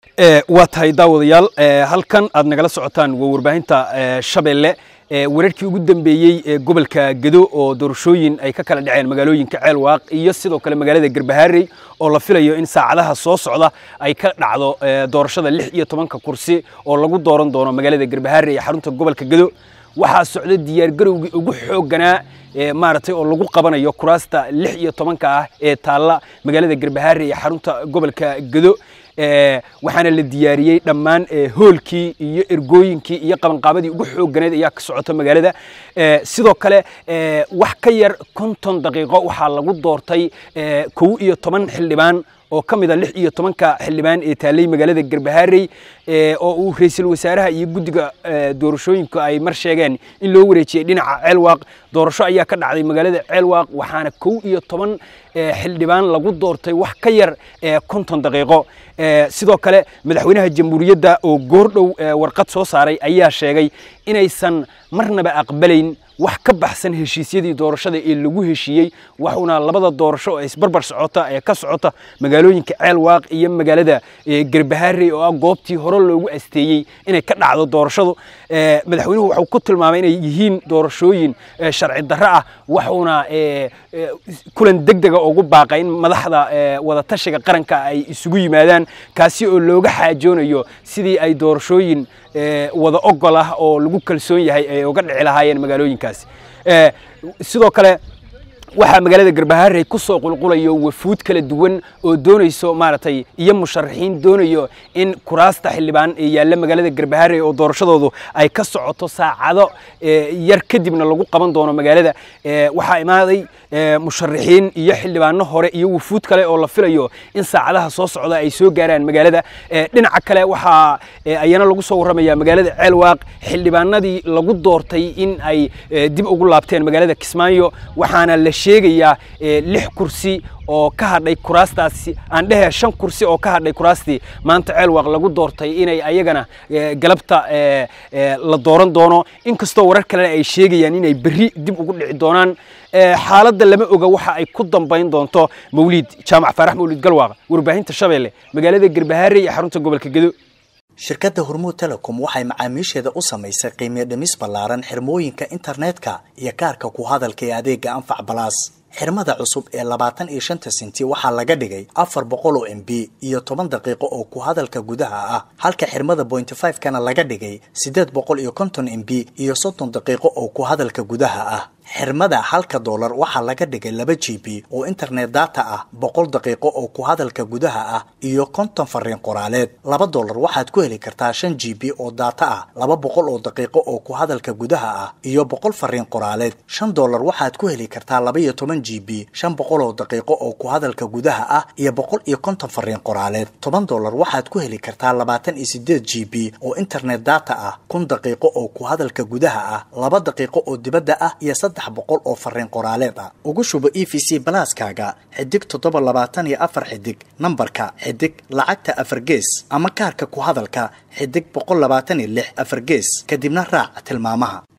waa tahay daawadayaal halkan aad nagala socotaan waa warbaahinta shabeelle wararkii ugu dambeeyey ee gobolka gedo oo doorashooyin ay ka kala dhaceen magaalooyinka ceelwaaq iyo sidoo kale magaalada garbahaarey oo la filayo in saacadaha soo socda ay ka dhacdo doorashada lix iyo tobanka kursi oo lagu dooran doono magaalada garbahaarey ee xarunta gobolka gedo waxaa socda diyaargarowgii ugu xoogganaa maaragtay oo lagu qabanayo kuraasta lix iyo tobanka ah ee taalla magaalada garbahaarey ee xarunta gobolka gedo waxaana la diyaariyey dhammaan hoolkii iyo ergooyinkii iyo qabanqaabadii ugu xoogganeed ayaa ka socota magaalada sidoo kale wax ka yar konton daqiiqo waxaa lagu doortay kow iyo toban xildhibaan oo ka mid a lix iyo tobanka xildhibaan ee taallay magaalada garbahaarey oo uu ra-iisul wasaaraha iyo guddiga doorashooyinka ay mar sheegeen in loo wareejiyey dhinaca ceelwaaq doorasho ayaa ka dhacday magaalada ceelwaaq waxaana kow iyo toban xildhibaan lagu doortay wax ka yar konton daqiiqo sidoo kale madaxweynaha jamhuuriyadda oo goordhow warqad soo saaray ayaa sheegay inaysan marnaba aqbalayn wax ka baxsan heshiisyadii doorashada ee lagu heshiiyey waxuuna labada doorasho ee isbarbar socota ee ka socota magaalooyinka ceelwaaq iyo magaalada garbahaarey oo ah goobtii hore loogu asteeyey inay ka dhacdo doorashadu madaxweynuhu waxuu ku tilmaamay inay yihiin doorashooyin sharci darro ah waxuuna kulan deg dega ugu baaqay in madaxda wadatashiga qaranka ay isugu yimaadaan kaasi oo looga xaajoonayo sidii ay doorashooyin wada ogol ah oo lagu kalsoon yahay ay uga dhici lahaayeen magaalooyinkaasi sidoo kale waxaa magaalada garbahaarey ku soo qulqulayo wafuud kala duwan oo doonayso maaragtay iyo musharaxiin doonayo in kuraasta xildhibaan ee yaalla magaalada garbahaarey oo doorashadoodu ay ka socoto saacado yar kadibna lagu qaban doono magaalada waxaa imaaday musharaxiin iyo xildhibaano hore iyo wafuud kale oo la filayo in saacadaha soo socda ay soo gaaraan magaalada dhinaca kale waxaa ayana lagu soo warramaya magaalada ceelwaaq xildhibaanadii lagu doortay in ay dib ugu laabteen magaalada kismaayo waxaana la sheegayaa lix kursi oo ka hadhay kuraastaasi aan dhehe shan kursi oo ka hadhay kuraastii maanta ceelwaaq lagu doortay inay ayagana galabta la dooran doono inkastoo warar kalena ay sheegayaan inay berri dib ugu dhici doonaan xaaladda lama oga waxa ay ku dambayn doonto mawliid jaamac faarax mawliid galwaaq warbaahinta shabeelle magaalada garbahaarey ee xarunta gobolka gedo shirkadda hormuud telecom waxay macaamiisheeda u samaysay qiimiyo dhimis ballaaran xirmooyinka internetka iyo kaarka ku hadalka ee adeega anfac balaas xirmada cusub ee labaatan iyo shanta senti waxaa laga dhigay afar boqol oo m b iyo toban daqiiqo oo ku hadalka gudaha ah halka xirmada bointy five kana laga dhigay siddeed boqol iyo konton m b iyo soddon daqiiqo oo ku hadalka gudaha ah xirmada halka doolar waxaa laga dhigay laba g b oo internet data ah boqol daqiiqo oo ku hadalka gudaha ah iyo konton fariin qoraaleed laba doolar waxaad ku heli kartaa shan g b oo data ah laba boqol oo daqiiqo oo ku hadalka gudaha ah iyo boqol fariin qoraaleed shan doolar waxaad ku heli kartaa laba iyo toban g b shan boqol oo daqiiqo oo ku hadalka gudaha ah iyo boqol iyo konton fariin qoraaleed toban doolar waxaad ku heli kartaa labaatan iyo sideed g b oo internet data ah kun daqiiqo oo ku hadalka gudaha ah laba daqiiqo oo dibadda ah iyo boqol oo fariin qoraaleed ah ugu shubo e v c balaaskaaga xidig toddoba labaatan iyo afar xidig nambarka xidig lacagta afar gees ama kaarka ku hadalka xidig boqol labaatan iyo lix afar gees kadibna raac tilmaamaha